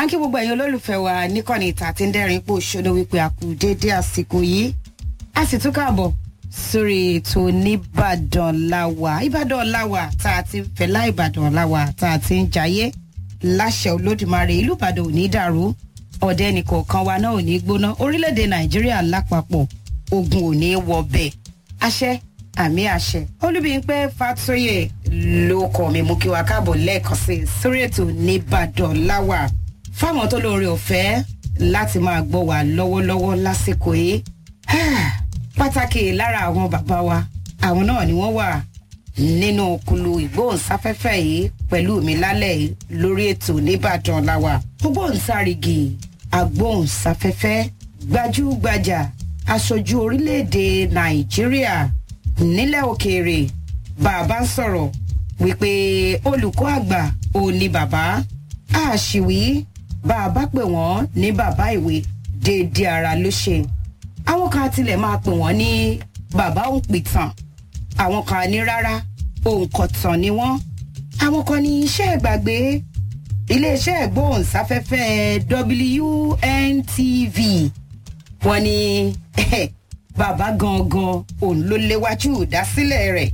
kí gbogbo ẹ̀yin olólùfẹ́ wa níkànnì ìta àti ń dẹ́rìn pò ṣóná wípé a kú déédé àsìkò yìí a sì tún káàbọ̀ sórí ètò nìbàdàn láwà ìbàdàn láwà tá a ti ń fẹ́lá ìbàdàn láwà tá a ti ń jayé láṣẹ olódùmarè ìlú ìbàdàn ò ní dàrú ọ̀dẹ nìkọ̀ọ̀kan wa náà ò ní gbóná orílẹ̀-èdè nàìjíríà lápapọ̀ ogun ò ní wọ bẹ́ẹ̀ àṣẹ àmì àṣẹ olúbíyìnpẹ́ fàtóyè ló kọ́ mi mú kí wa káàbọ̀ lẹ́ẹ̀kan sí i sórí ètò nìbàdàn láwà fáwọn tó lóore ọ̀fẹ́ láti máa gbọ́ wa lọ́wọ́lọ́wọ́ lásìkò yìí pàtàkì lára àwọn bàbá wa àwọn náà ni wọ́n wà nínú kulu ìgbóhùnsáfẹ́fẹ́ yìí pẹ̀lú mi lálẹ́ yìí lórí ètò nìbàdàn láwà ògbóhùnsárígì agbóhùnsáfẹ́fẹ́ gbajúgbajà aṣojú orílẹ̀-èdè nàìjíríà nílẹ̀ òkèèrè bàbá ń sọ̀rọ̀ wípé olùkọ́ àgbà ò ní bàbá àṣìwí bàbá pè wọ́n ní bàbá ìwé déédéé ara ló ṣe àwọn kan tilẹ̀ máa pè wọ́n ní bàbá òǹpìtàn àwọn kan ní rárá òǹkọ̀tàn ni wọ́n àwọn kan ní iṣẹ́ ìgbàgbé iléeṣẹ́ ìgbóhùnsáfẹ́fẹ́ WNTV wọ́n ní bàbá gangan òun ló léwájú ìdásílẹ̀ rẹ̀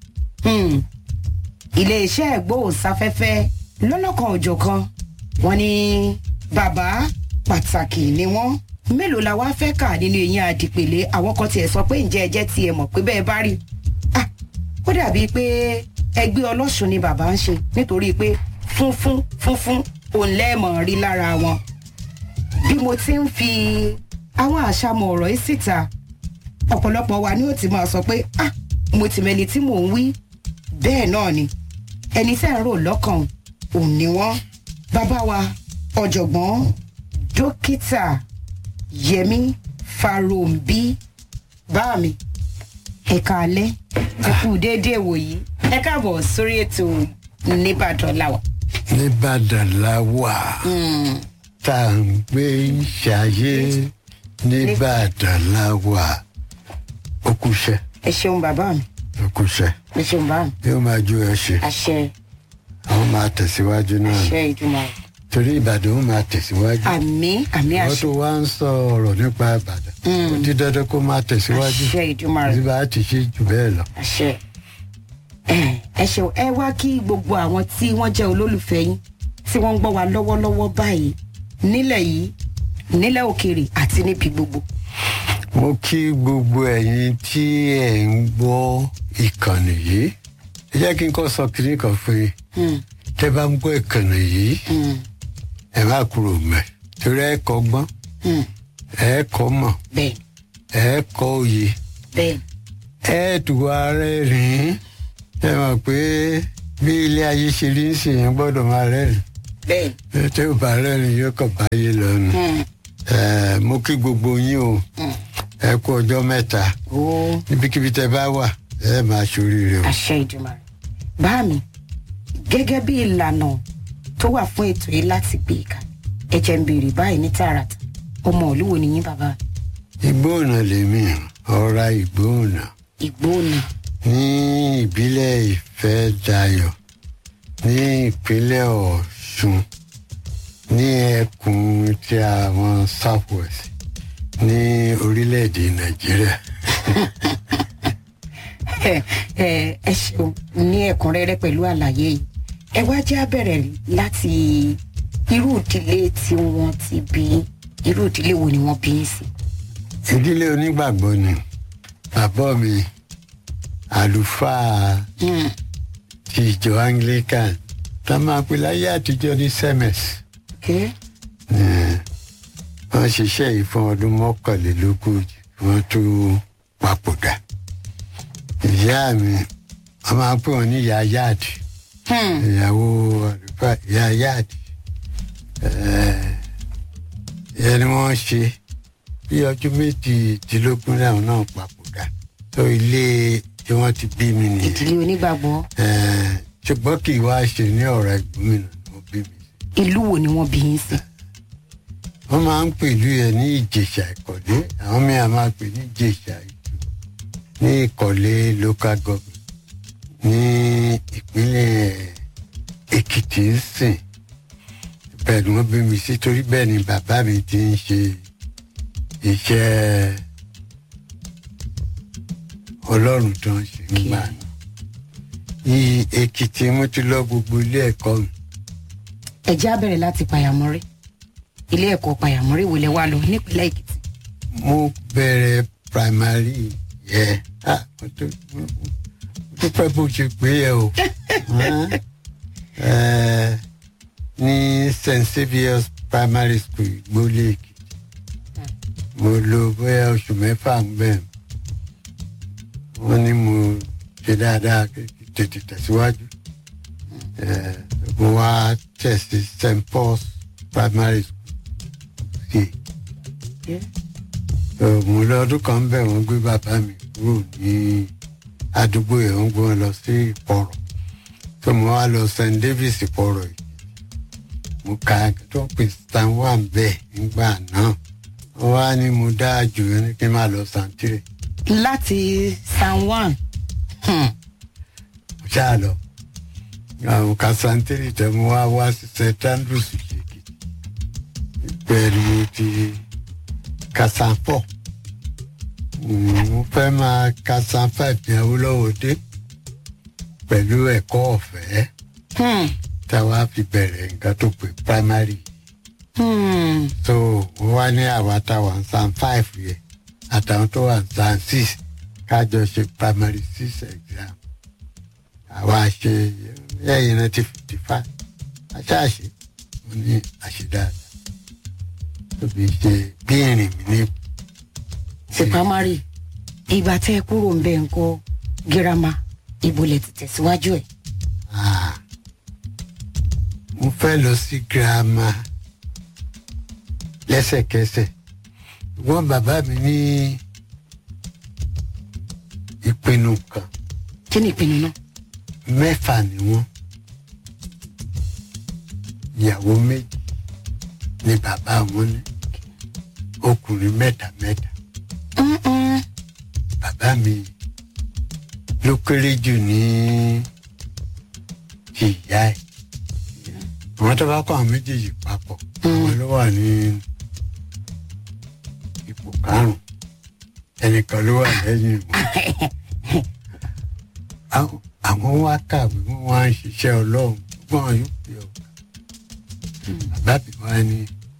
iléeṣẹ́ ìgbóhùnsáfẹ́fẹ́ lọ́lọ́kan òjọ̀kan wọ́n ní bàbá pàtàkì ni wọ́n mélòó la wá fẹ́ kà nínú eyín àdìpèlé àwọn kan tiẹ̀ sọ pé ǹjẹ́ ẹjẹ́ tiẹ̀ mọ̀ pé bẹ́ẹ̀ bá rí ah ó dàbí pé ẹgbẹ́ ọlọ́sùn ni bàbá ń ṣe nítorí pé funfun funfun òun lẹ́ẹ̀mọ̀ rí lára wọn bí mo ti ń fi àwọn àṣàmọ̀ ọ̀rọ̀ yìí síta ọ̀pọ̀lọpọ̀ wa ni ó ti máa sọ pé ah mo ti mẹni tí mò ń wí bẹ́ẹ̀ náà ni ẹni tẹ́ ń rò lọ́kàn òun ni wọ́n bàbá wa ọ̀jọ̀gbọ́n dókítà yẹmi farombi bá mi ẹ̀ka alẹ́ ẹ̀kú déédéé wòyí ẹ káàbọ̀ sórí ètò nìbàdàn làwà. nìbàdàn la wà tá à ń gbé ṣayé nìbàdàn la wà ó kúṣẹ́ ẹ ṣeun bàbá mi ó kúṣẹ́ ẹ ṣeun bàbá mi yóò máa ju ẹ ṣe àṣẹ àwọn máa tẹ̀síwájú náà àṣẹ ìjùmọ̀ torí ìbàdàn ó máa tẹ̀síwájú àmì àmì wọ́n àṣẹ tó wá ń sọ ọ̀rọ̀ nípa ìbàdàn ó di dandan kó máa tẹ̀síwájú àṣẹ ìjùmọ̀ bí rẹ bá a ti ṣe jù bẹ́ẹ̀ lọ. àṣẹ ẹ ẹ ṣeun ẹ wá kí gbogbo àwọn tí wọ́n jẹ́ olólùfẹ́ yín tí wọ́n ń gbọ́ wa lọ́wọ́lọ́wọ́ báyìí nílẹ̀ yìí nílẹ̀ òkèèrè àti níbi gbogbo. mo kí gbogbo ẹ̀yin tí ẹ̀ ń gbọ́ ìkànnì yìí ẹ jẹ́ kí n kọ́ sọ kínní kan fún yín Hmm, tẹ́ bá ń gbọ́ ìkànnì yìí hmm, ẹ má kúrò mẹ́ torí ẹ kọ́ gbọ́n hmm. ẹ kọ́ mọ̀ bẹ́ẹ̀ ẹ kọ́ òye bẹ́ẹ̀ ẹ tù wá rẹ́rìn-ín ẹ mọ̀ pé bí ilé ayé ṣe rí ń sìn yẹn gbọ́dọ̀ máa rẹ́rìn bẹ́ẹ̀ tẹ́ ò bá rẹ́rìn yóò kàn báyé lọ́nu hmm, ẹ mo kí gbogbo yín o hmm. ẹ kú ọjọ́ mẹ́ta ó níbikíbi tẹ́ bá wà ẹ máa ṣoríire o. àṣẹ ìjùmọ̀ rẹ. bá mi gẹ́gẹ́ bí ìlànà tó wà fún ètò yìí láti gbé ìka ẹ jẹ́ ń béèrè báyìí ní tààràtà ọmọ olúwo ni yín bàbá ìgbóhùnà lèmi ọ̀ra ìgbóhùnà ìgbóònà ní ìbílẹ̀ ìfẹ́ dayọ̀ ní ìpínlẹ̀ ọ̀ṣun ní ẹkùn tí àwọn south west ní orílẹ̀-èdè nàìjíríà. ẹ ẹ ẹ ṣeun ní ẹ̀kúnrẹ́rẹ́ pẹ̀lú àlàyé yìí ẹ wá jẹ́ abẹ̀rẹ̀ láti irú ìdílé tí wọ́n ti bí yín. irú ìdílé wo ni wọ́n bí yín sí. ìdílé onígbàgbọ́ ni bàbá mi àlùfáà Hmm, ti ìjọ anglican tá a máa pè láyé àtijọ́ ní semes. okay. wọ́n ṣiṣẹ́ yìí fún ọdún mọ́kànlélógójì wọ́n tó papòdà. ìyá mi wọ́n máa pè wọ́n ní ìyá yáàdì Hmm, ìyàwó àlùfáà ìyá yáàdì. ìyẹn ni wọ́n ṣe bí ọdún méjìdínlógún làwọn náà papòdà. tó ilé tí wọ́n ti bí mi nìyẹn. ìdílé onígbàgbọ́ Eh, ṣùgbọ́n kì í wá ṣe ní ọ̀rọ̀ ìgbómìnà ni wọ́n bí mi sí. ìlú wo ni wọ́n bí yín sí. wọ́n máa ń pèlú ẹ̀ ní ìjèṣà ìkọ̀lé àwọn mìíràn máa pè ní ìjèṣà ìjù ní ìkọ̀lé local government ní ìpínlẹ̀ èkìtì ń sìn bẹ́ẹ̀ ni wọ́n bí mi sí torí bẹ́ẹ̀ ni bàbá mi ti ń ṣe iṣẹ́ ọlọ́run tó ń ṣe nígbà náà ní èkìtì mo ti lọ gbogbo ilé ẹ̀kọ́ mi ẹ jẹ́ á bẹ̀rẹ̀ láti pàyàmọ́rí ilé ẹ̀kọ́ pàyàmọ́rí wo lẹ wá lọ nípínlẹ̀ èkìtì. mo bẹ̀rẹ̀ primary yẹ ah mo tó mo tó fẹ́ bó ṣe pé yẹ o Eh, ní st saviour's primary school ìgbólé èkìtì mo lò bóyá oṣù mẹ́fà ń bẹ̀ wọ́n ní mo ṣe dáadáa kí kí tètè tẹ̀síwájú Eh, mo wá tẹ̀ sí st paul's primary school sí mo lọ ọdún kan ń bẹ̀ wọ́n gbé bàbá mi kúrò ní àdúgbò yẹn wọ́n gbé wọn lọ sí ìpọ̀rọ̀ tó mo wá lọ st davis ìpọ̀rọ̀ yìí mo ka tó ń pè stan one bẹ́ẹ̀ nígbà náà wọ́n wá ní mo dá jù yẹn ní kí n máa lọ santire láti san one. Hmm. mo ṣáà lọ àwọn ka santire tẹ mo wá wá sí st andrews ìṣèkì pẹ̀lú ti kasanfọ̀ mo fẹ́ máa kasan five ní awolowo dé pẹ̀lú ẹ̀kọ́ ọ̀fẹ́ Hmm. táwa fi bẹ̀rẹ̀ nǹkan tó pè primary Hmm. so wọ́n wá ní àwa táwa ń san five yẹ àtàwọn tó wà ń san six kájọ ṣe primary six exam àwa ṣe ẹ̀yìn náà ti fifty five aṣáàṣe mo ní àṣedáadáa tóbi ṣe bí ìrìn mi ní sí primary ìgbà tẹ́ ẹ kúrò ń bẹ̀ ń kọ́ girama ibo lẹ ti tẹ̀síwájú ẹ̀. Ah, mo fẹ́ lọ sí girama lẹ́sẹ̀kẹsẹ̀ wọ́n bàbá mi ní ìpinnu kan kí ni ìpinnu náà. mẹ́fà ni wọ́n ìyàwó méjì ni bàbá wọn ní ọkùnrin mẹ́ta mẹ́ta Mm-mm. bàbá mi ló kéré jù ní ti ìyá ẹ̀ àwọn tó bá kọ́ àwọn méjèèjì papọ̀ àwọn ló wà ní ipò karùn-ún ẹnìkan ló wà lẹ́yìn wọn. Àwọn- àwọn wá kàwé wọn wá ń ṣiṣẹ́ ọlọ́run gbọ́n yóò pè ọ́ bàbá mi wá ní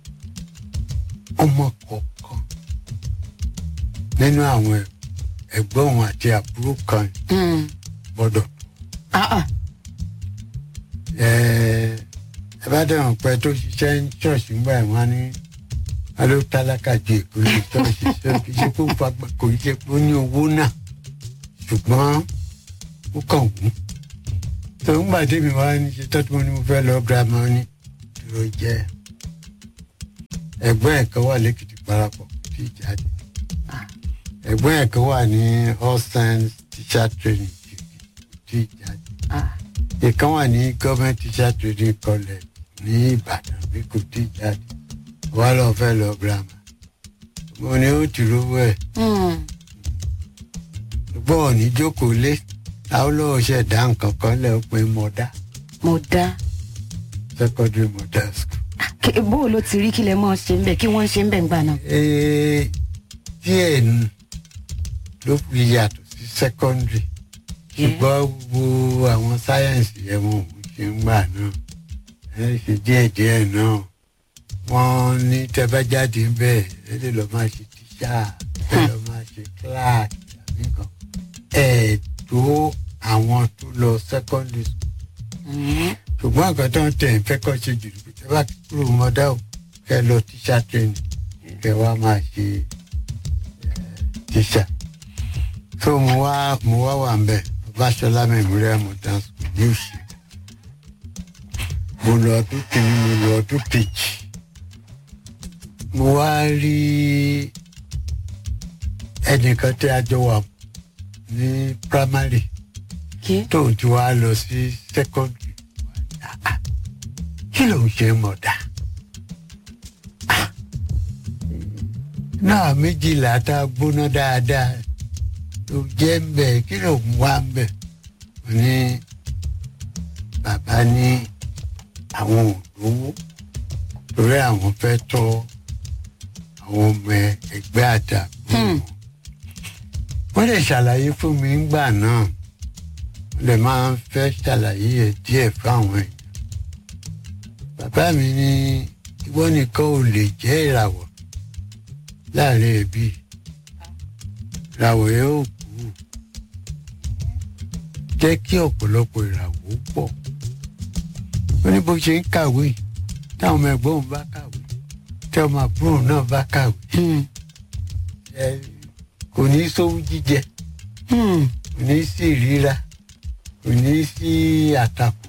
ọmọ kọ̀ọ̀kan nínú àwọn ẹ̀- ẹ̀gbọ́n òun àti àbúrò kan Hmm. gbọ́dọ̀ Ah, ah. ẹ ẹ bá dẹ̀wọ̀n pẹ́ tó ṣiṣẹ́ ní ṣọ́ọ̀ṣì ńgbà ẹ̀ wọ́n á ní wọ́n ló tálákà ju èkó ní ṣọ́ọ̀ṣì ṣọ́ kì í ṣe kó fagbá kò í ṣe pé ó ní owó náà ṣùgbọ́n ó kàn wú. tó ń gbà débi wá ní ṣe tọ́tù mo ní mo fẹ́ lọ girama ní dúró jẹ́ ẹ̀gbọ́n ẹ̀ kan wà lẹ́kìtì parapọ̀ tí ì jáde ẹ̀gbọ́n ẹ̀ kan wà ní all science teacher training tí ì jáde Ah. ìkan wà ní government teacher training college ní ìbàdàn bí kò tí ì jáde wà lọ fẹ́ lọ girama mo ní ó ti rówó ẹ̀ Hmm. gbọ́ ní jókòó lé àwọn olówó ṣe dá nǹkan kan lẹ́ pé mọ̀dá mo dá. secondary model school. Kí- bó o ló ti rí kí lẹ mọ́ ṣe ń bẹ̀ kí wọ́n ṣe ń bẹ̀ ń gbà náà. Ee, díẹ̀ nu ló fi yàtọ̀ sí secondary ṣùgbọ́n gbogbo àwọn sáyẹ́ǹsì yẹn wọn ò ṣe ń gbà náà ẹ ṣe díẹ̀díẹ̀ náà wọ́n ní tẹ́bájáde bẹ́ẹ̀ ẹ lè lọ́ọ́ máa ṣe tíṣà ẹ lọ́ọ́ máa ṣe clerk tàbí kan ẹ̀ tó àwọn tó lọ secondary school Hmm. ṣùgbọ́n nǹkan tó ń tẹ̀ ń fẹ́ kọ́ ṣe jù ní pé bá kúrò mọ́dá ò kẹ́ lọ tíṣà training kẹ́ wá máa ṣe eh, tíṣà. so mo wá mo wá wà ń bẹ̀ Fáṣọlá Memorial Modern School ní òsì. mo lọ ọdún kìíní mo lọ ọdún kejì. mo wá rí ẹnìkan tí a jọ wà ní primary kí tóun ti wá lọ sí secondary Ah, kí ló ń ṣe mọ̀dà Ah, náà méjìlá tá a gbóná dáadáa ló jẹ́ ń bẹ̀ kí ló ń wá ń bẹ̀ mo ní bàbá ní àwọn òdòwó torí àwọn fẹ́ tọ́ àwọn ọmọ ẹgbẹ́ àdàgbò Hmm. wọ́n lè ṣàlàyé fún mi ńgbà náà wọ́n lè máa ń fẹ́ ṣàlàyé ẹ̀ díẹ̀ fáwọn èèyàn bàbá mi ní ìwọ nìkan ò lè jẹ́ ìràwọ̀ láàrin ẹbí ìràwọ̀ yẹn ò kú jẹ́ kí ọ̀pọ̀lọpọ̀ ìràwọ̀ ó pọ̀ ó ní bó ṣe ń kàwé táwọn ọmọ ẹ̀gbọ́n òun bá kàwé tí ọmọ àbúrò náà bá kàwé Hmm. ẹ kò ní sówú jíjẹ Hmm. kò ní sí ìríra kò ní sí àtakò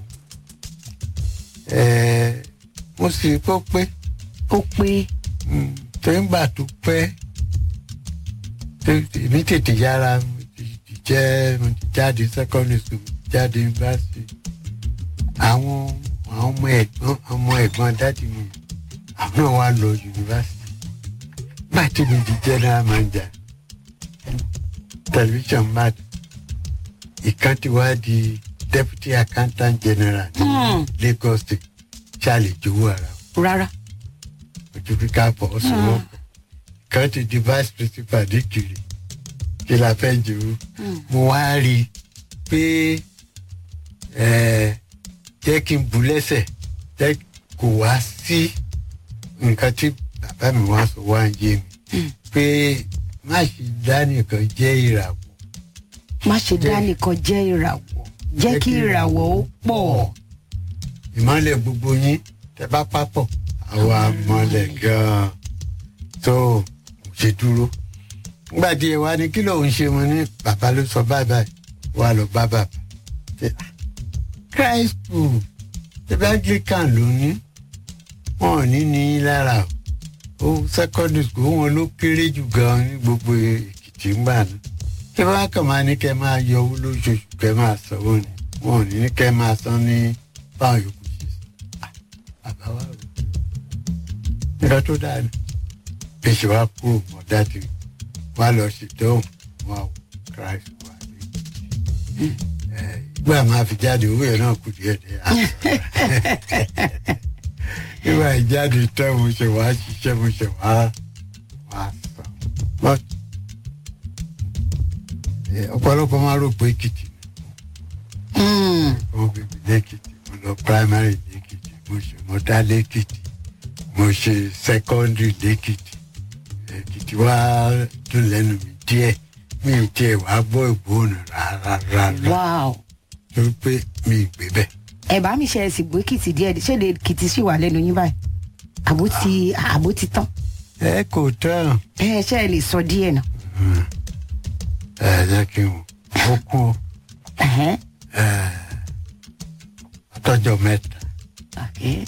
ẹ mo sì rí pé ó pé ó pé mm, tó ń gbà tó pẹ́ tó- èmi tètè yára mo ti ti jẹ́ mo ti jáde secondary school mo ti jáde university àwọn àwọn ọmọ ẹ̀gbọ́n ọmọ ẹ̀gbọ́n dáàdi mi àwọn náà wá lọ university gbà tí mi di general manager television mat ìkan ti wá di deputy accountant general ní Hmm. Lagos state ṣáàlì jowó ara wọn rárá. ojú kíkà pọ̀ ọ̀sùnwọ̀n kan ti di vice principal ní kiri kí la fẹ́ jòrò mo wá rí i pé ẹ, jẹ́ kí n bu lẹ́sẹ̀ jẹ́ kó wá sí nǹkan tí bàbá mi wá sọ wá ń yé mi pé má ṣe dá nìkan jẹ́ ìràwọ̀ má ṣe dá nìkan jẹ́ ìràwọ̀ jẹ́ kí ìràwọ̀ ó pọ̀. ìmọ̀lẹ̀ gbogbo yín tẹ bá papọ̀ àwa mọ̀lẹ̀ gan-an tó ṣe dúró. nígbà tí ẹ wá ní kí lòun ṣe mo ní bàbá ló sọ báyìí báyìí wà lọ bá bàbá. Ṣé, ah, christ school ṣẹbi anglican ló ní wọn ò ní ní í lára o ó secondary school wọn ló kéré jù gan-an ní gbogbo èkìtì ńgbà náà kí wọn kàn máa ní kẹ máa yọ owó lóṣooṣù kẹ máa sanwó ni wọn ò ní ní kẹ máa san ní báwọn yòókù ṣe sọ àbá wa rò nǹkan tó dáa ni èsì wa kúrò mọ dájú wa lọ ṣètò wọn ò christ wà ní ìgbà máa fi jáde owó yẹn náà kù díẹ̀ díẹ̀ ìgbà ìjáde tán mo ṣe wá ṣiṣẹ́ mo ṣe wá wá sàn but eh, ọ̀pọ̀lọpọ̀ máa rò pé èkìtì Hmm. wọ́n bí mi lẹ́kìtì mo lọ primary lẹ́kìtì mo ṣe mo dá lẹ́kìtì mo ṣe secondary lẹ́kìtì èkìtì wá dùn lẹ́nu mi díẹ̀ mi ì tiẹ̀ wá gbọ́ ìgbóhùn rárá rárá wow. torí pé mi ì gbé bẹ́ẹ̀. ẹ bá mi ṣe ẹsìn gbé kìtì díẹ̀ ṣé lè kìtì sì wà lẹ́nu yín báyìí àbó ti àbó ti tán ẹ kò tán ẹ ṣe ẹ lè sọ díẹ̀ náà. ẹ jẹ́ kí n ó kú Ẹ̀hẹ́n. ọtọ́jọ́ mẹ́ta Okay.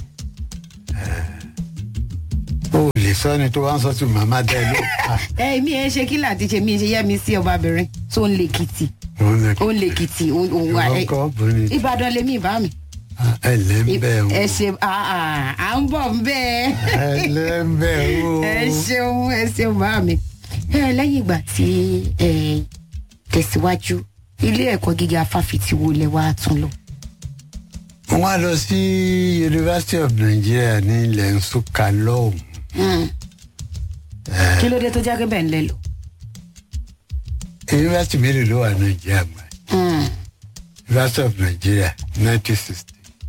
ó lè sọ ni tó wá ń sọ sí màmá dẹ́ ló ẹ mi ẹ ṣe kí láti ṣe mi ṣe yẹ mi sí ọbabìnrin tó ń lè kìtì òun lè ó ń lè kìtì òun òun wà ẹ ọkọ̀ obìnrin ìbàdàn lèmi ìbá mi. ẹ lẹ́ ń bẹ̀ ẹ wọ́n ṣe à à à ń bọ̀ ń bẹ́ẹ̀. ẹ lẹ́ ń bẹ̀ wọ́n. ẹ ṣeun ẹ ṣeun bá mi. ẹ lẹ́yìn ìgbà tí ẹ tẹ̀síwájú ilé ẹ̀kọ́ gíga fáfitì wo lẹ wá tún lọ. wọ́n á lọ sí University of Nigeria ní ilẹ̀ Nsukka lọ́hùn. Hmm. kí ló dé tó jẹ́ pé bẹ́ẹ̀ ń lẹ lọ. University mélòó ló wà Nàìjíríà mọ́ ẹ̀? Hmm. University of Nigeria nineteen sixty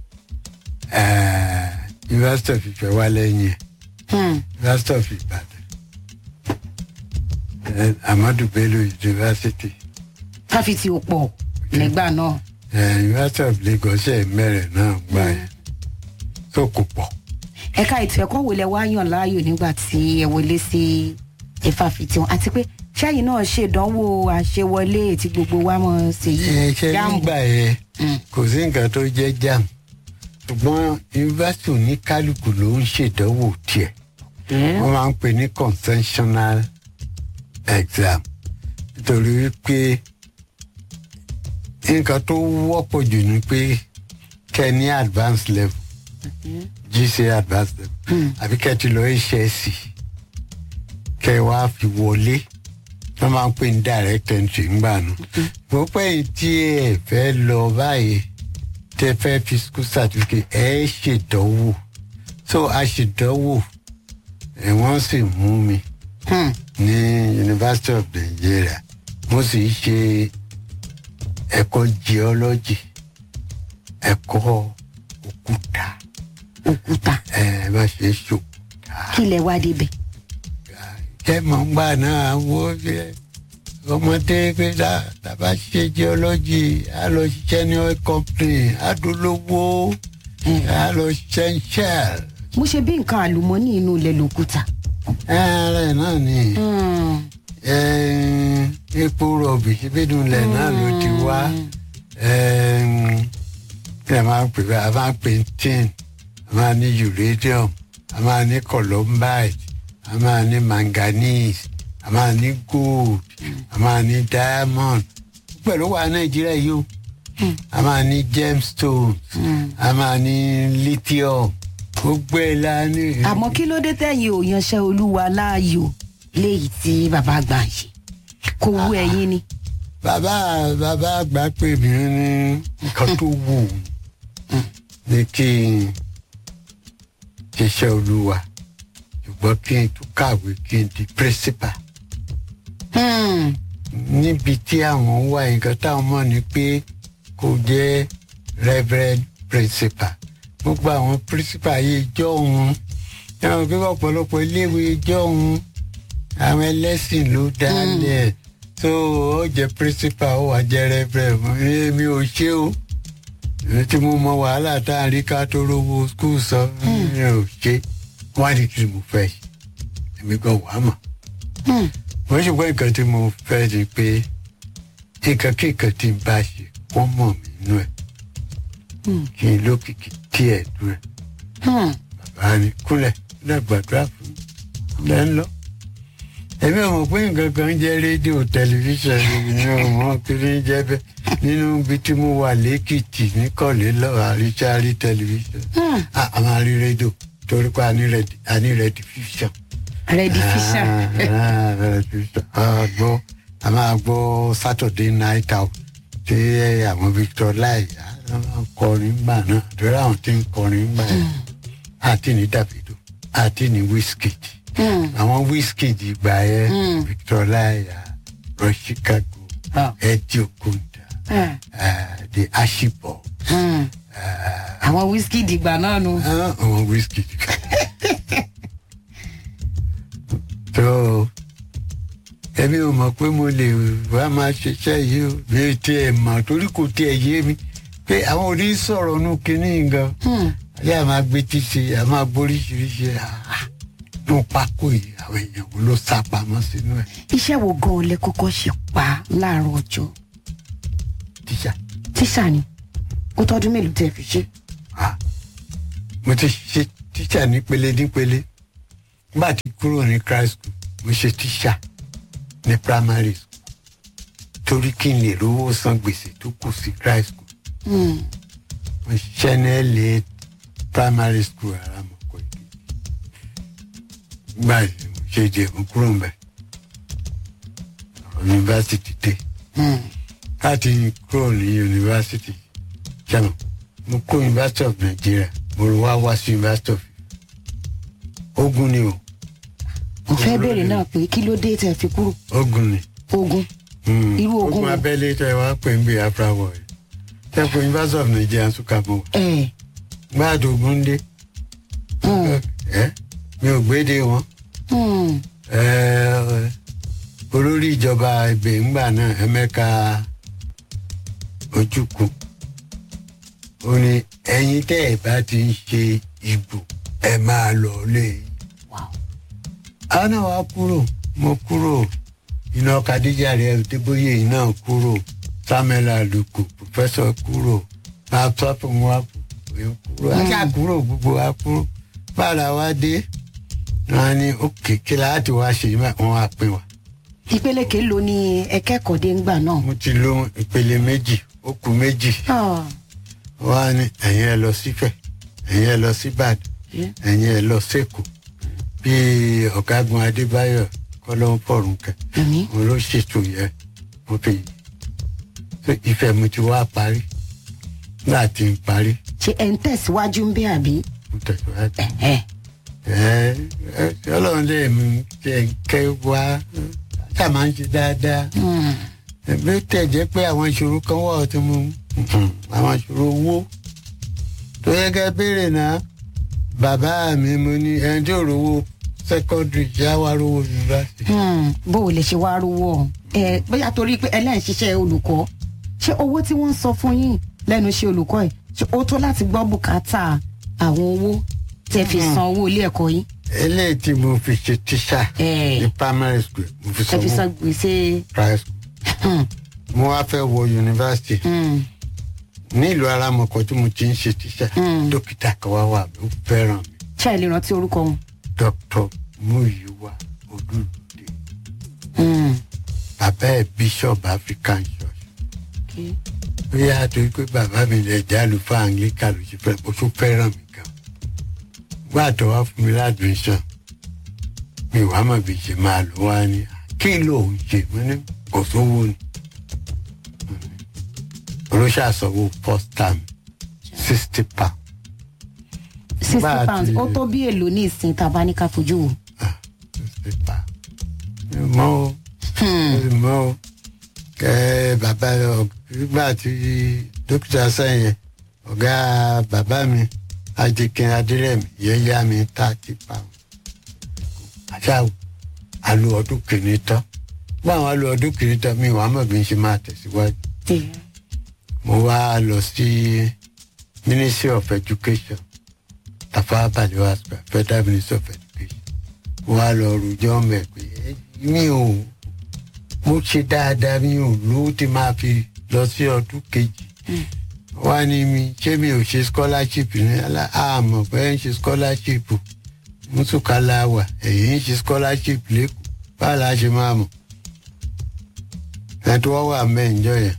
University of Ifẹ̀wálẹ́yìn Hmm. University of Ibadan eh, Amadu Bello University fáfitì ò pọ̀ nígbà náà. eh, University of Lagos ẹ̀ mẹ́rẹ̀ náà gbà yẹn tó kò pọ̀. ẹ̀ka ètò ẹ̀kọ́ wo lẹ wá yàn láàyò nígbà tí ẹ wọlé sí ìfàfitì wọn àti pé ṣáàyìn náà ṣèdánwò àṣewọlé tí gbogbo wa mọ̀ sí ẹ ṣe jáàmù. nígbà yẹn Mm. kò sí nǹkan tó jẹ́ jam ṣùgbọ́n yunifásitì oníkálukú ló ń ṣèdánwò tiẹ̀ Hmm. wọ́n máa ń pè ní conventional exam nítorí wípé nǹkan tó wọ́pọ̀ jù ni pé kẹ́ ẹ ní advanced level GCA advanced level Hmm. àbí kẹ́ ẹ ti lọ HSC kẹ́ ẹ wá fi wọlé wọ́n máa ń pè ní direct entry ńgbà nù. mo pẹ́ yìí tí ẹ fẹ́ lọ báyìí tẹ́ fẹ́ fi school certificate ẹ ṣèdánwò so so a sì dánwò ẹ̀ wọ́n sì mú mi Hmm. ní University of Nigeria mo sì ṣe ẹ̀kọ́ geology ẹ̀kọ́ òkúta òkúta ẹ̀ bá ṣe ṣòkúta. kí lẹ wá débẹ̀. jẹ́ mọ̀ ń gbà náà wo ṣe ọmọdé pé tá tá bá ṣe geology á lọ ṣiṣẹ́ ní oil company á dolówó á lọ ṣiṣẹ́ ní shell. mo ṣe bí nǹkan àlùmọ́nì inú ilẹ̀ lòkúta. ẹ̀rẹ̀ náà ni Hmm. eh, epo rọ̀bì ìbínú ilẹ̀ náà ló ti wá eh, kí ẹ máa ń pè bẹ́ẹ̀ a máa ń pè ní tin a máa ní uranium a máa ní columbite a máa ní manganese a máa ní gold a máa ní diamond pẹ̀lú wa nàìjíríà yìí o a máa ní gemstones a máa ní lithium gbogbo ẹ̀ la ní. àmọ́ kí ló dé tẹ̀yìn ò yanṣẹ́ olúwa láàyò léyìí tí bàbá àgbà ń ṣe kò wú ẹ̀yin ni. bàbá bàbá àgbà pè mí ní nǹkan tó wù ú ní kí n ṣiṣẹ́ olúwa ṣùgbọ́n kí n tún kàwé kí n di principal Hmm. níbi tí àwọn wà nǹkan táwọn mọ̀ ni pé kò jẹ́ reverend principal gbogbo àwọn principal yìí jọ òun ẹ̀wọ̀n pé ọ̀pọ̀lọpọ̀ iléèwé jọ òun àwọn ẹlẹ́sìn ló dálẹ̀ tó ó jẹ́ principal ó wà jẹ́ reverend èmi ò ṣe o èmi tí mo mọ wàhálà tá à ń rí ká tó rówó skul sọ mi ò ṣe wọ́n á ní kí ni mo fẹ́ ṣe èmi gan wàá mọ̀ Hmm. wọ́n ṣùgbọ́n nǹkan tí mo fẹ́ ni pé nǹkan kí nǹkan tí n bá ṣe wọ́n mọ̀ mí nú ẹ̀ Hmm. kí n lókìkí díẹ̀ nú ẹ̀ Hmm. bàbá ni kúnlẹ̀ kúnlẹ̀ gbàdúrà fún mi lẹ́ ń lọ. èmi ò mọ̀ pé nǹkan kan jẹ́ rédíò tẹlifíṣàn mi ò mọ̀ kí ni jẹ́ bẹ́ẹ̀ nínú ibi tí mo wà lẹ́kìtì níkọ̀lé lọ́wọ́ àríṣàrí tẹlifíṣàn Hmm. a a máa rí rédíò torí pé a ní rẹ̀dì- a ní rẹ̀dífíṣàn ready fisher. a gbọ́ a máa gbọ́ Saturday night out tí àwọn Victor Lai àwọn kọrin gbà náà torí àwọn tí ń kọrin gbà yẹn àti ní Davido àti ní Wizkid Hmm. àwọn Wizkid gbà yẹn Mm. Victor Lai Rush Chicago Ah. Eddie Okonda Ah. uh, the Ashibọ Hmm. àwọn wíṣkì dìgbà náà nu. àwọn Wizkid. tó ẹbí ò mọ̀ pé mo lè wá máa ṣiṣẹ́ yìí o bí tí ẹ mọ̀ torí kò tí ẹ yé mi pé àwọn òní sọ̀rọ̀ nù kínní gan Hmm. ayé a máa gbé tíṣe a máa gbóríṣiríṣi nù pákó yìí àwọn èèyàn wo ló sá pamọ́ sínú ẹ̀ iṣẹ́ wo gan-an lẹ kọ́kọ́ ṣe pa láàárọ̀ ọjọ́ tíṣà. tíṣà ni ó tọ́dún mélòó tẹ́ fi ṣe. Ah, mo ti ṣe tíṣà nípele nípele nígbà tí kúrò ní christ school mo ṣe tíṣà ní primary school torí kí n lè rówó san gbèsè tó kù sí christ school Hmm. mo ṣiṣẹ́ ní LA primary school aramọ̀kọ ìkejì nígbà tí mo ṣe jẹ mo kúrò ń bẹ̀ yunifásitì dé Hmm. láti kúrò ní yunifásitì ṣẹ́nu mo kó yunifásitì of Nigeria mo lọ wá wá sí yunifásitì of ogun ni o mo fẹ́ béèrè náà pé kí ló dé tẹ́ fi kúrò ogun ni ogun. Mm. Irú ogun ogun wo? abẹ́lé tẹ wá pè ń gbé afra wọ̀ ẹ̀ tẹ kó yunifásitì of Nigeria tún mọ́ ẹ gbáàdì ogun dé Hmm. ẹ mi ò gbéde wọn Hmm. ẹ olórí ìjọba ibẹ̀ ńgbà náà Emeka Ojukwu ó ní ẹ̀yin tẹ́ ẹ bá ti ń ṣe ìbò ẹ máa lọ lé Wow. àwọn náà wá kúrò mo kúrò iná kadija rẹ débóyè náà kúrò Samuel Aluko pòfẹsọ kúrò máa tọ́ fún wa kúrò ajá kúrò gbogbo wa kúrò bára wa dé wọn ní òkè kí láti wá ṣe yìí wọn wá pín wa. ìpele kèlò ni ẹ kẹ́kọ̀ọ́ dé ńgbà náà. mo ti lo ìpele méjì ó kù méjì Ah. wọn á ní ẹ̀yin ẹ lọ sífẹ̀ ẹ̀yin ẹ lọ síbàdàn Yeah. ẹ̀yin ẹ lọ sẹ́kọ̀ọ́ bí ọ̀gágun Adébáyọ̀ kọ́lọ́hún fọ̀rùn kẹ́ Àmín. mo ló ṣètò yẹ mo fi so ìfẹ́ mi ti wá parí nígbà tí n parí ṣé ẹ ń tẹ̀síwájú ń bẹ́ àbí. mo tẹ̀síwájú. Ẹ̀hẹ́. ẹ ẹ ọlọ́run lè mú kẹ kẹ wá ṣáà máa ń ṣe dáadáa Hmm. bí ó tẹ̀ jẹ́ pé àwọn ìṣòro kan wà tí mo àwọn ìṣòro owó tó yẹ kẹ́ béèrè náà bàbá mi mo ní ẹni tí ò rówó secondary yá wá rówó yunifásitì. Hmm. bó o lè ṣe wá rówó ọ̀hún. ẹ bóyá torí pé ẹlẹ́yìn ṣiṣẹ́ olùkọ́ ṣé owó tí wọ́n ń sọ fún yín lẹ́nu iṣẹ́ olùkọ́ ẹ̀ ṣé ó tó láti gbọ́ bùkátà àwọn owó tẹ́ fi san owó ilé ẹ̀kọ́ yín. eléyìí tí mo fi ṣe tíṣà ẹ ní primary school mo fi ẹ fi sanwó san gbèsè. private school Hmm. mo wá fẹ́ wọ yunifásitì Hmm. nílùú aramọ̀kọ tí mo ti ń ṣe tíṣà Mm. dókítà kan wá wà mí ó fẹ́ràn mi ṣé ẹ lè rántí orúkọ wọn. dr muyiwa olùdè Hmm. bàbá ẹ̀ bishop african church Okay. bóyá torí pé bàbá mi lè jẹ́ àlùfáà anglican ló ṣe fẹ́ bó tó fẹ́ràn mi gan gbà tó wá fún mi ládùúgbò mi wàá mọ̀ bí ṣe máa lò wá ní kí ló ń ṣe mo ní kò sówó ni olóṣàṣọwọ́ first time sixty pound sixty Bá a pounds ti- ó tó bí èlò ní ìsìn tàbá ní ká fojú wò. ah sixty pound mi mọ́ o mi mọ́ o kẹ́ bàbá ọ- nígbà tí dókítà sẹ́yìn ọ̀gá bàbá mi ajikin adírẹ̀mí yẹn yá mi thirty pound àṣà àlù ọdún kìíní tán báwọn àlù ọdún kìíní tán mi wàá mọ̀ bí n ṣe máa tẹ̀síwájú mo wá lọ sí ministry of education tafawa balewa square federal ministry of education mo wá lọ rojọ́ mẹ́ pé ẹ, mi ò mo ṣe dáadáa mi ò lówó tí máa fi lọ sí ọdún kejì wá ní mi ṣé mi ò ṣe scholarship ní alá àmọ̀ pé ń ṣe scholarship mùsùkálà wà èyí ń ṣe scholarship lẹ́kọ̀ọ́ báwo la ṣe máa mọ̀ ẹ̀ tó wọ́n wà mẹ́ǹjọ́ yẹn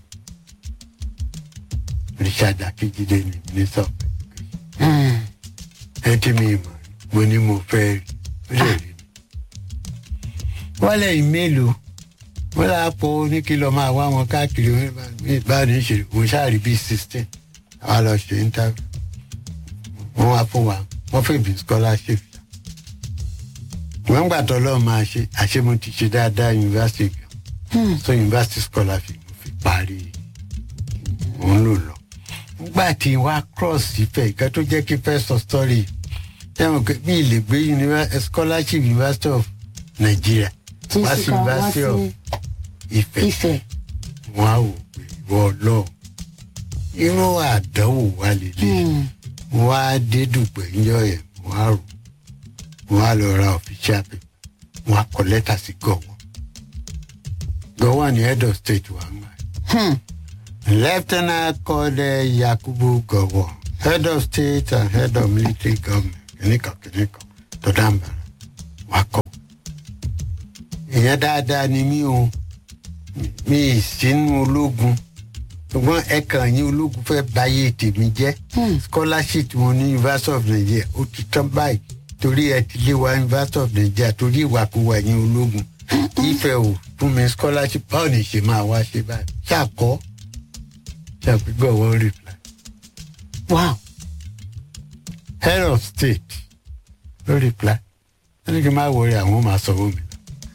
richard akíjídé ni minister of education ẹ tí mi mọ̀ mo ní mo fẹ́ rí ó lè rí mi. wọ́n lẹ́yìn mélòó wọ́n là á pọ̀ ní kí lọ́ọ́ máa wá wọn káàkiri wọn bá- báwo ní í ṣe mo ṣáàrí bíi sixteen àwa lọ ṣe interview wọ́n wá fún wa wọ́n fẹ́ bí scholarship wọ́n gbà tó lọ́ọ́ máa ṣe àṣé mo ti ṣe dáadáa university gan so university scholarship mo fi parí mo ń lò lọ nígbà tí wá cross ìfẹ́ ìkan tó jẹ́ kí fẹ́ sọ story yẹ́n pé bí ilé gbé univer- scholarship university of nigeria Tí wá sì sí ká wá university of sí ife Ifẹ̀. wọn á wò pé ìwọ lọ irú àdánwò wa lélẹ̀ Hmm. wọn á dé dùgbẹ́ ńjọ yẹn wọn á rò wọn á lọ ra official paper wọn á kọ lẹ́tà sí gọ̀wọ́ gọ̀wọ́ ni head of state wà ń gbà Hmm. Lieutenant called uh, Yakubu Gowo, head of state and head of military government, kìnìkan kìnìkan tó dáńbà wá kọ́. Ìyẹn dáadáa ni mí o, mi ì sínú ológun, ṣùgbọ́n ẹ̀kan yín ológun fẹ́ báyé tèmi jẹ́. Hmm. Scholarship wọn ní University of Nigeria ó ti tán báyìí torí ẹ ti lé wa University of Nigeria torí ìwàkuwà yín ológun. Ìfẹ́ ò fún mi scholarship báwo ni ṣe máa wá ṣe báyìí? Ṣàkọ́ ṣàpègbè wọ́n reply. wow. head of state ló reply wọ́n ní kí n má wọrí àwọn máa sanwó mi lọ.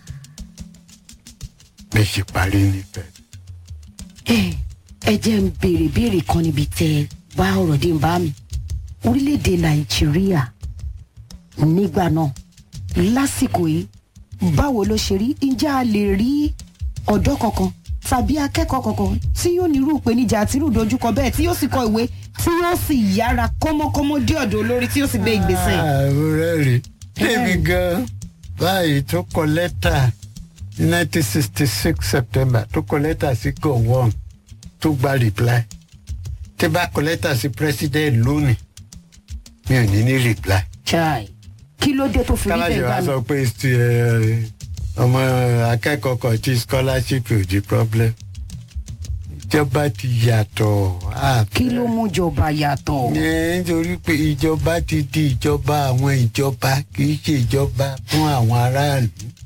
bẹ́ẹ̀ ṣe parí nífẹ̀ẹ́. ẹ ẹ jẹ́ ń béèrè béèrè kan níbi tẹ ẹ bá ọ̀rọ̀ dé ń bá mi orílẹ̀-èdè nàìjíríà nígbà náà lásìkò yìí báwo ló ṣe rí ǹjẹ́ a lè rí ọ̀dọ́ kankan tàbí akẹ́kọ̀ọ́ kankan tí yóò nírú ìpèníjà àti irú ìdojúkọ bẹ́ẹ̀ tí yóò sì kọ ìwé tí yóò sì yára kọ́mọ́kọ́mọ́ dé ọ̀dọ̀ olórí tí yóò sì gbé ìgbésẹ̀. ààrùn rẹ̀ rí débi gan báyìí tó kọ lẹ́tà ní nineteen sixty six september tó kọ lẹ́tà sí gọ̀wọ́n tó gba reply tí bá kọ lẹ́tà sí president lónìí mi ò ní ní reply. chai kí ló dé tó fi rí káláṣẹ bẹ́ẹ̀ wa gbà sọ mí. pé ti, ẹ, ọmọ akẹ́kọ̀ọ́ kan tí scholarship ò di problem ìjọba ti yàtọ̀ àfẹ́. kí ló mú jọba yàtọ̀. Ẹ, nítorí pé ìjọba ti di ìjọba àwọn ìjọba kì í ṣe ìjọba fún àwọn aráàlú.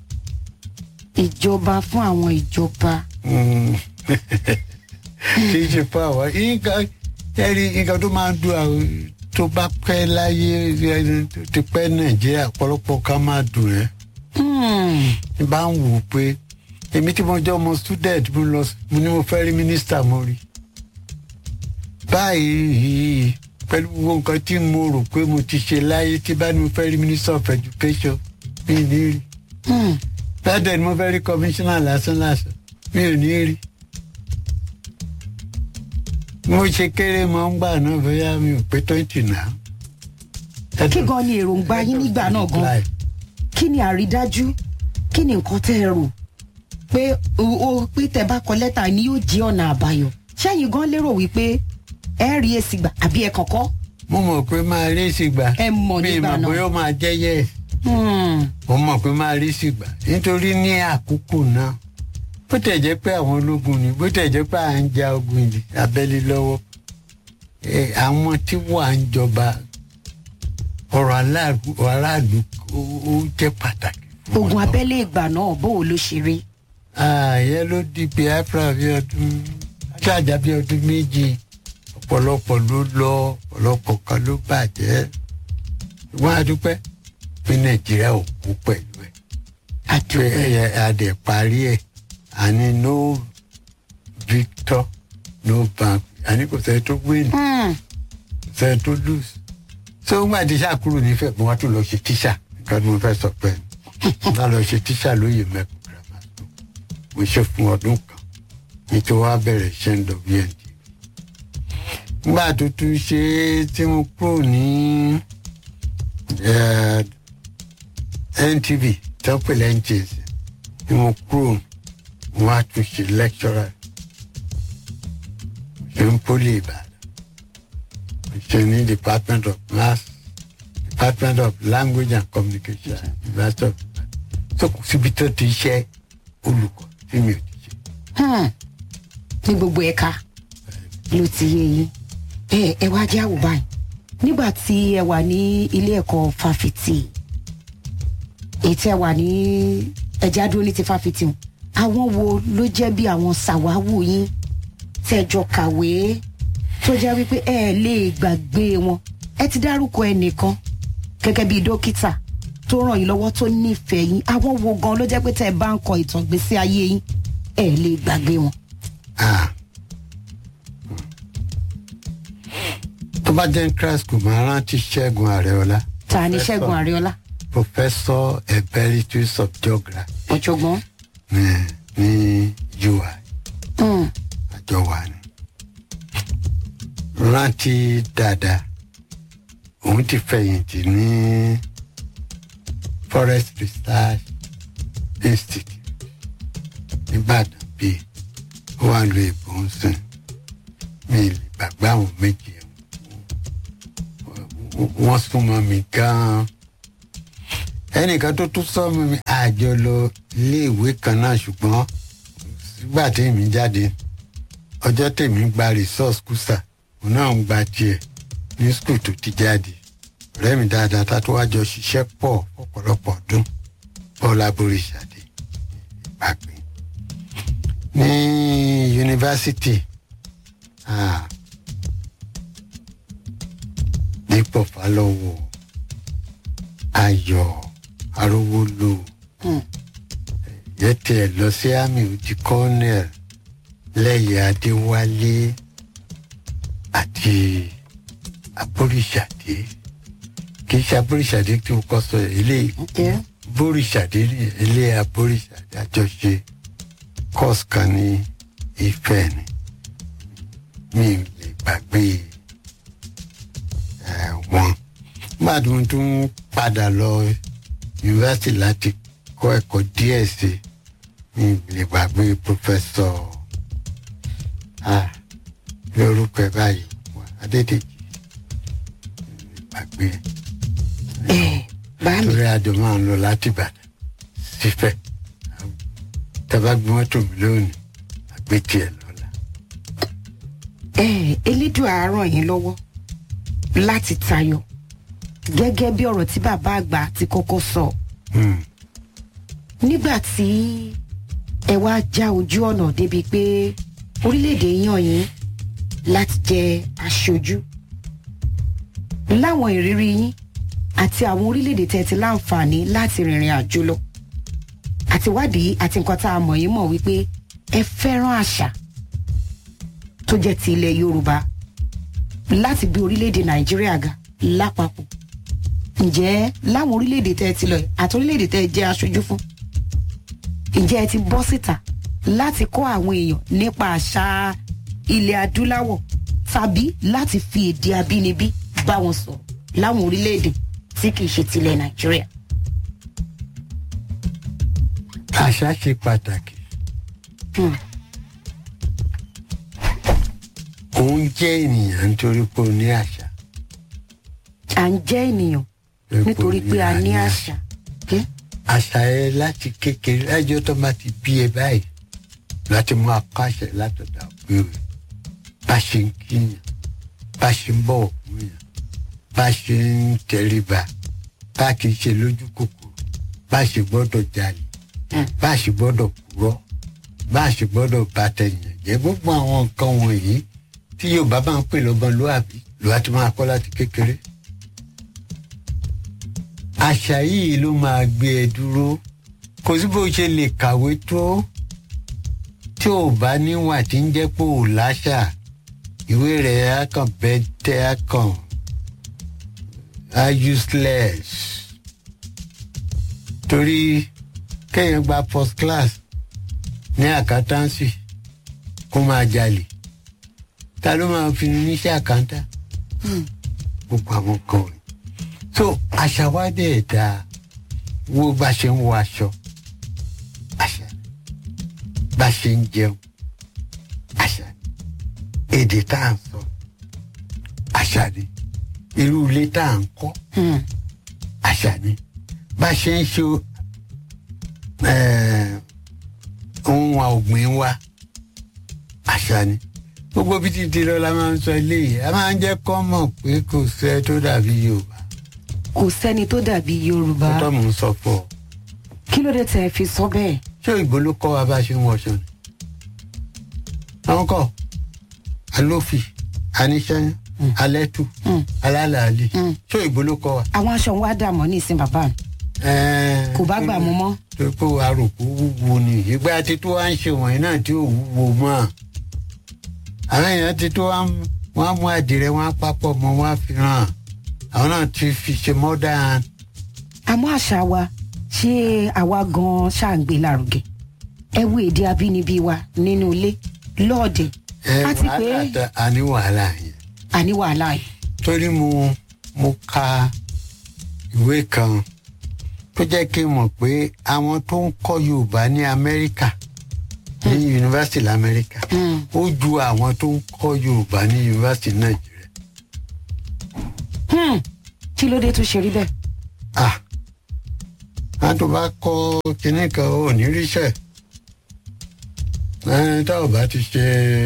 ìjọba fún àwọn ìjọba. Mm. kì í ṣe fún àwọn nǹkan ẹ̀rí nǹkan tó máa ń dùn àwọn tó bá pẹ́ láyé ẹni tó ti pẹ́ nàìjíríà ọ̀pọ̀lọpọ̀ ká máa dùn ẹ́ Hmm. ní bá ń wò ó pé èmi tí mo jẹ́ ọmọ student mo lọ mo ní mo fẹ́ rí mínísítà mo rí báyìí pẹ̀lú gbogbo nǹkan tí mo rò pé mo ti ṣe láyé tí bá ní mo fẹ́ rí minister of education mi ò ní rí Hmm. bẹ́ẹ̀ ni mo fẹ́ rí commissioner lásán lásán mi ò ní rí mo ṣe kéré mọ́ ń gbà náà bóyá mi ò pé twenty náà. kí gan ni èròǹgbà yín nígbà náà gan kí ni àrídájú kí ni nǹkan tẹ́ ẹ rò pé o o- pé tẹ́ bá kọ lẹ́tà ni yóò jí ọ̀nà àbáyọ ṣẹ́yìn gan lérò wípé ẹ rí èsì gbà àbí ẹ kọ̀kọ́. mo mọ̀ pé máa rí ìsìgbà Ẹ mọ̀ mi nígbà mọ̀ náà. bóyá ó máa jẹ́ yẹ́ Hmm. mo mọ̀ pé máa rí ìsìgbà nítorí ní àkókò náà bó tẹ̀ jẹ́ pé àwọn ológun ni bó tẹ̀ jẹ́ pé à ń ja ogun ìdí abẹ́lé lọ́wọ́ ẹ, àwọn tí wà ń jọba ọ̀rọ̀ aláàlú aráàlú ó ó jẹ́ pàtàkì. fún ogun wọn. abẹ́lé ìgbà náà bó o ló ṣe rí. ààyè ló di biafra bí ọdún ṣáàjà bí ọdún méjì ọ̀pọ̀lọpọ̀ ló lọ ọ̀pọ̀lọpọ̀ kan ló bàjẹ́ ṣùgbọ́n a dúpẹ́ pé nàìjíríà ò kú pẹ̀lú ẹ̀ pé àdúgbò ẹ̀ adẹ̀ parí ẹ̀ àní no victor no bank àní kò sẹ́ni tó win kò sẹ́ni tó lose so ń gbà tíṣà kúrò nífẹ̀ẹ́ mo wá tún lọ ṣe tíṣà nǹkan tí mo fẹ́ sọ pé mo lọ ṣe tíṣà lóye mẹ́kù grammar school mo ṣe fún ọdún kan nítorí wàá bẹ̀rẹ̀ iṣẹ́ ń lọ bntv nígbà tó tún ṣe é tí mo kúrò ní eh, ntv tó ń pè lẹ́ńtìs tí mo kúrò mo wá tún ṣe lecturer ṣe ń pólì ìbàdàn ṣe ní department of mass department of language and communication university of ibadan so kò síbi tó ti ṣe olùkọ́ tí mi ò ti ṣe. Hmm. ní gbogbo ẹ̀ka ló ti yé yín ẹ ẹ wá jẹ́ àwò báyìí nígbà tí ẹ wà ní ilé ẹ̀kọ́ fáfitì èyí tí ẹ wà ní ẹ̀já dúró ní ti fáfitì o àwọn wo ló jẹ́ bí àwọn sàwáwù yín tẹ́jọ kàwé tó jẹ́ wípé ẹ lè gbàgbé wọn ẹ ti dárúkọ ẹnìkan gẹ́gẹ́ bí dókítà tó ràn yín lọ́wọ́ tó nífẹ̀ẹ́ yín àwọn wo gan ló jẹ́ pé tẹ́ ẹ bá ń kọ ìtàn ìgbésí ayé yín ẹ lè gbàgbé wọn. Ah. tó bá jẹ́ class kò máa rántí ṣẹ́gun àrẹ́ọ́lá. ta ni ṣẹ́gun àríọ́lá professor emeritus of geography ọ̀jọ̀gbọ́n. ní ní ui Mm. àjọ wa ni. rántí dáadáa òun ti fẹ̀yìntì ní forest research institute nìbàdàn bíi ó wà lu èbó ń sìn mi ì lè gbàgbé àwọn méjì ẹ̀ wọ́n súnmọ́ mi gan-an ẹnìkan tó tún sọ́mọ́ mi àjọ lọ iléèwé kan náà ṣùgbọ́n sígbà tèmi jáde ọjọ́ tèmi gba resource kùsà òun náà ń gba tiẹ̀ ní skul tó ti jáde ọ̀rẹ́ mi dáadáa tá tó wájọ ṣiṣẹ́ pọ̀ ọ̀pọ̀lọpọ̀ ọdún paul aboríṣàdé ìpàgbé ní yunifásitì ah, dípò fálọ́wọ́ ayọ̀ arówólò Mm. yẹ tiẹ̀ lọ sí àmì òjì colonel lẹ́yìn adéwálé àti aboríṣàdé kì í ṣe aboríṣàdé tí mo kọ́ sọ ilé Okay. boríṣàdé ní ilé aboríṣàdé àjọṣe course kan ní ìfẹ́ ni mi ò lè gbàgbé ẹ̀ wọn gbàdúrà tó ń padà lọ yunifásitì láti kọ́ ẹ̀kọ́ díẹ̀ sí i mi ò lè gbàgbé pòfẹ́sọ̀ ah lórúkọ ẹ̀ báyìí wà adédèjì mi ò lè gbàgbé ẹ báàmì torí àjọ máa ń lọ láti ìbàdàn sífẹ̀ tàbá gbé mọ́tò mi lónìí àgbé tiẹ̀ lọ́la. ẹ elédùn àárọ̀ yín lọ́wọ́ láti tayọ gẹ́gẹ́ bí ọ̀rọ̀ tí bàbá àgbà ti kọ́kọ́ sọ Hmm. nígbà tí ẹ wá já ojú ọ̀nà débi pé orílẹ̀-èdè yàn yín láti jẹ aṣojú láwọn ìrírí yín àti àwọn orílẹ̀-èdè tẹ́ ti láǹfààní láti rìnrìn àjò lọ àti wádìí àti nǹkan tá a mọ̀ yín mọ̀ wípé ẹ fẹ́ràn àṣà tó jẹ́ ti ilẹ̀ yorùbá láti gbé orílẹ̀-èdè nàìjíríà ga lápapọ̀ ǹjẹ́ láwọn orílẹ̀-èdè tẹ́ ẹ ti lọ yìí àti orílẹ̀-èdè tẹ́ ẹ jẹ́ aṣojú fún ǹjẹ́ ẹ ti bọ́ síta láti kọ́ àwọn èèyàn nípa àṣà ilẹ̀ adúláwọ̀ tàbí láti fi èdè abínibí bá wọn sọ̀rọ̀ láwọn orílẹ̀-èdè tí kì í ṣe tilẹ̀ nàìjíríà. àṣà ṣe pàtàkì Hmm. òun jẹ́ ènìyàn nítorí pé ó ní àṣà à ń jẹ́ ènìyàn nítorí pé a ní àṣà. Okay? àṣà ẹ láti kékeré lájọ́ tó bá ti bí ẹ báyìí láti mú akọ àṣẹ látọ̀dọ̀ àbúrò rẹ̀ bá ṣe ń kíyàn bá ṣe ń bọ̀wọ̀ fún yàn bá ṣe ń tẹríba bá kì í ṣe lójú kòkòrò bá ṣe gbọ́dọ̀ jalè Hmm. bá ṣe gbọ́dọ̀ purọ́ bá ṣe gbọ́dọ̀ bá tẹ̀yàn jẹ́ gbogbo àwọn nǹkan wọ̀nyí tí yorùbá máa ń pè lọ́gbọ́n lóàbí lóà ti máa kọ́ láti kékeré àṣà yìí ló máa gbé ẹ dúró kò sí bó ṣe lè kàwé tó tí ò bá níwà tí ń jẹ́ pé ò láṣà ìwé rẹ̀ á kàn bẹ́ẹ̀ tẹ́ á kàn á useless torí kéèyàn gba first class ní àkátàǹsì kó máa jalè ta ló máa fi níṣẹ́ àkántà gbogbo àwọn kan rẹ̀ so àṣà wa dẹ̀ da wo bá ṣe ń wọ aṣọ àṣà ni bá ṣe ń jẹun àṣà ni èdè tá à ń sọ àṣà ni irú ilé tá à ń kọ́ Hmm. àṣà ni bá ṣe ń ṣe eh, ohun ọ̀gbìn wa àṣà ni gbogbo bí títí lọ la máa ń sọ eléyìí a máa ń jẹ́ kọ́ mọ̀ pé kò sẹ́ tó dàbí yorùbá kò sẹ́ni tó dàbí yorùbá tó tọ́ mò ń sọ fún ọ kí ló dé tẹ́ ẹ fi sọ bẹ́ẹ̀. ṣé òyìnbó ló kọ́ wa bá ṣe ń wọṣọ ni àwọn kọ́ alófì aníṣẹ́yún alẹ́tù Mm. alálàálì Mm. ṣé òyìnbó ló kọ́ wa. àwọn aṣọ wa dààmú ní ìsìn bàbá mi kò bá gbà mú mọ́. tó kó aròkó wúwo ni ìgbà tí tó wá ń ṣe wọ̀nyí náà tí ò wúwo mọ́ àwọn èèyàn ti tó wá ń- wọ́n á mú àdìrẹ wọ́n á papọ̀ mọ́ wọ́n á fi hàn àwọn náà ti fi ṣe modern àmọ́ àṣà wa ṣé àwa gan-an ṣàǹgbé lárugẹ ẹ wo èdè abínibí wa nínú ilé lọ́ọ̀dẹ̀ ẹ àti pé wàhálà tá a ní wàhálà yẹn àní wàhálà yìí. torí mo mo ka ìwé kan tó jẹ́ kí n mọ̀ pé àwọn tó ń kọ́ yorùbá ní amẹ́ríkà ní yunifásitì lamẹ́ríkà Hmm. ó ju àwọn tó ń kọ́ yorùbá ní yunifásitì nàìjíríà. Hmm. kí ló dé tó ṣe rí bẹ́ẹ̀. ah a tó bá kọ́ kinní kan ò ní ríṣẹ́ ẹ tá ò bá ti ṣe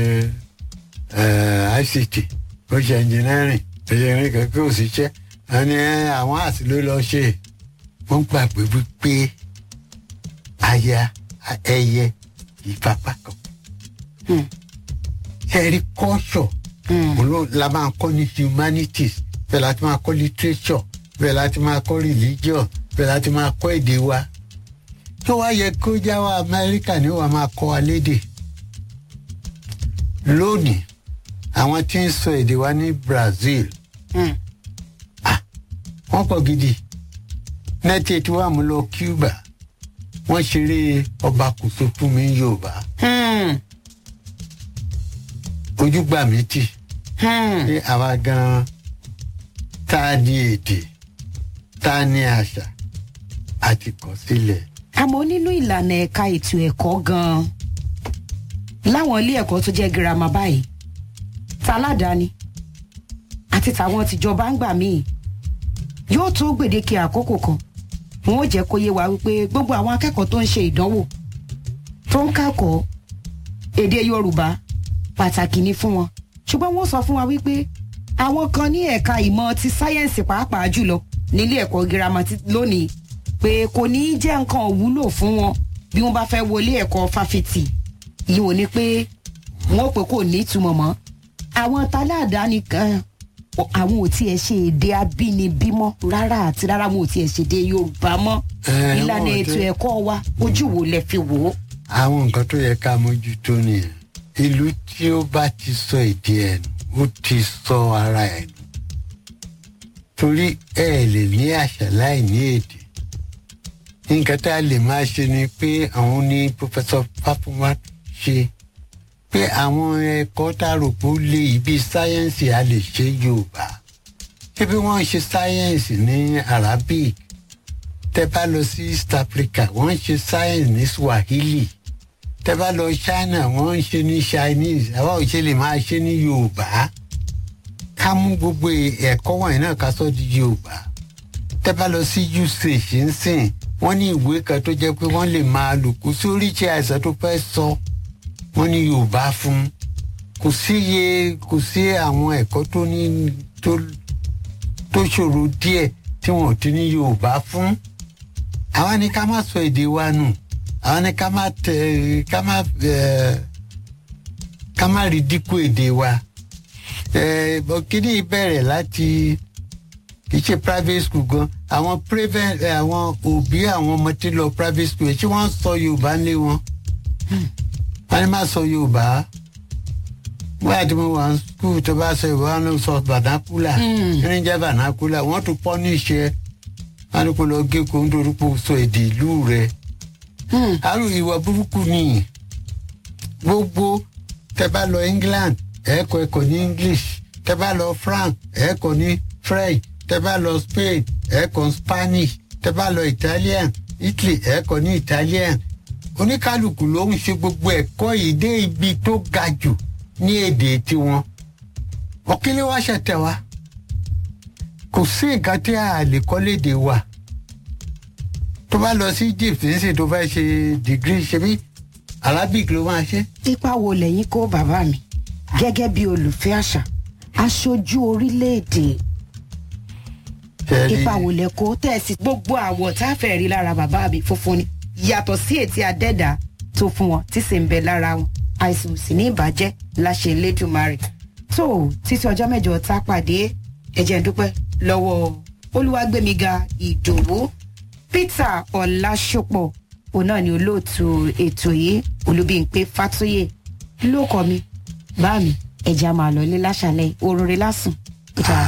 ẹ ict ó ṣe engineering engineering kan kí ò sí ṣẹ́ ẹni ẹ, àwọn àti ló lọ ṣe wọ́n gbàgbé wípé aya ẹyẹ ìfapá kan Hmm. ẹ̀rí kọ́ṣọ̀ Hmm. òun ló la máa kọ́ ní humanities bẹ́ẹ̀ láti máa kọ́ literature bẹ́ẹ̀ láti máa kọ́ religion bẹ́ẹ̀ láti máa kọ́ èdè wa tó wá yẹ kó já wa amẹ́ríkà ni wàá máa kọ́ wa lédè lónìí àwọn tí ń sọ èdè wa ní brazil Hmm. wọ́n pọ̀ gidi nẹ́tí etí wa mú lọ cuba wọ́n ṣeré ọba kòso fún mi ní yorùbá Hmm. ojúgbà mi tì. Hmm. ní àwa gan tá a ní èdè tá a ní àṣà àti kọ sílẹ̀. àmọ́ nínú ìlànà ẹ̀ka ètò ẹ̀kọ́ gan-an láwọn ilé ẹ̀kọ́ tó jẹ́ girama báyìí taládàáni àti tàwọn tìjọba ń gbà míì yóò tó gbèdéke àkókò kan wọn ò jẹ́ kó yé wa wípé gbogbo àwọn akẹ́kọ̀ọ́ tó ń ṣe ìdánwò tó ń kẹ́kọ̀ọ́ èdè yorùbá pàtàkì ni fún wọn ṣùgbọ́n wọ́n sọ fún wa wípé àwọn kan ní ẹ̀ka ìmọ̀ ti sáyẹ́ǹsì pàápàá jùlọ nílé ẹ̀kọ́ girama ti- lónìí pé kò ní í jẹ́ nǹkan òwúlò fún wọn bí wọ́n bá fẹ́ wọlé ẹ̀kọ́ fáfitì yìí wò ni pé wọ́n pé kò ní ìtumọ̀ mọ́ àwọn taládàáni kan o- àwọn ò tiẹ̀ ṣe èdè abínibí mọ́ rárá àti rárá wọn ò tiẹ̀ ṣe èdè yorùbá mọ́ Eh, ìlànà wọn ò ètò tẹ- ẹ̀kọ́ wa ojú wo lẹ fi wò ó. àwọn nǹkan tó yẹ ká mójútó nìyẹn ìlú tí ó bá ti sọ èdè ẹ̀ nù ó ti sọ ara ẹ̀ nù torí ẹ lè ní àṣà láì ní èdè nǹkan tá a lè máa ṣe ni pé àwọn ní pọfẹsọ Fáfúnwá ṣe pé àwọn ẹ̀kọ́ tá a rò pé ó lé ibi sáyẹ́ǹsì a lè ṣe Yorùbá ṣé bí wọ́n ń ṣe sáyẹ́ǹsì ní Arabic tẹ bá lọ sí East Africa wọ́n ń ṣe science ní Swahili tẹ bá lọ China wọ́n ń ṣe ní Chinese àwa ò ṣe lè máa ṣe ní Yorùbá ká mú gbogbo ẹ̀kọ́ wọ̀nyí náà ká sọ di Yorùbá tẹ bá lọ sí usage ń sìn wọ́n ní ìwé kan tó jẹ́ pé wọ́n lè máa lò kó sí oríṣi àìsàn tó fẹ́ sọ wọ́n ní Yorùbá fún kò sí iye kò sí àwọn ẹ̀kọ́ tó ní tó tó ṣòro díẹ̀ tí wọn ò ti ní Yorùbá fún àwa ni ká má sọ èdè wa nù àwa ni ká má tẹ ká má ẹ ká má rí dínkù èdè wa ẹ bọ kíní bẹ̀rẹ̀ láti kì í ṣe private school gan àwọn private ẹ, àwọn òbí àwọn ọmọ tí lọ private school ṣé wọ́n sọ Yorùbá ní wọn wọ́n ní má sọ Yorùbá wọ́n àti mo wà ní school tó bá sọ Yorùbá wọn ló sọ vernacular Mm. ní jẹ́ vernacular wọ́n tún pọ́ ní ìṣe wọn ní kó lọ gé kó nítorí pé o sọ èdè ìlú rẹ̀ Hmm. àrùn ìwà burúkú ni gbogbo tẹ bá lọ England ẹ̀ẹ́kọ́ ẹ̀kọ́ ní English tẹ bá lọ France ẹ̀ẹ́kọ́ ní French tẹ bá lọ Spain ẹ̀ẹ́kọ́ Spanish tẹ bá lọ Italian Italy ẹ̀ẹ́kọ́ ní Italian oníkálukú ló ń ṣe gbogbo ẹ̀kọ́ yìí dé ibi tó ga jù ní èdè tiwọn ọ̀kílẹ̀ wá ṣẹ̀tẹ̀ wa kò sí nǹkan tí a lè kọ́ léde wa tó bá lọ sí Egypt nísìnyí tó fẹ́ ṣe dìgírì ṣe bí Arabic ló máa ṣe. ipa wo lẹ́yìn kó bàbá mi gẹ́gẹ́ bí olùfẹ́ àṣà aṣojú orílẹ̀-èdè Ṣẹ́rí- ipa wo lẹ kó tẹ̀sí gbogbo àwọ̀ tá a fẹ́ rí lára bàbá mi funfun ni yàtọ̀ sí ètí adẹ́dà tó fún wọn tí sì ń bẹ lára wọn àìsàn ò sì ní ìbàjẹ́ láṣẹ Elédùmarè tó títí ọjọ́ mẹ́jọ tá a pàdé ẹ̀jẹ̀ ń dúpẹ́ lọ́wọ́ Olúwàgbémiga Ìdòwú Peter Ọlásùpọ̀ òun náà ni olóòtú ètò yìí Olúbímpé Fátóyè ló kọ mi bá mi ẹ̀jẹ̀ a máa lọ ilé láṣàlẹ̀ òrùrẹ́ lásùn. Peter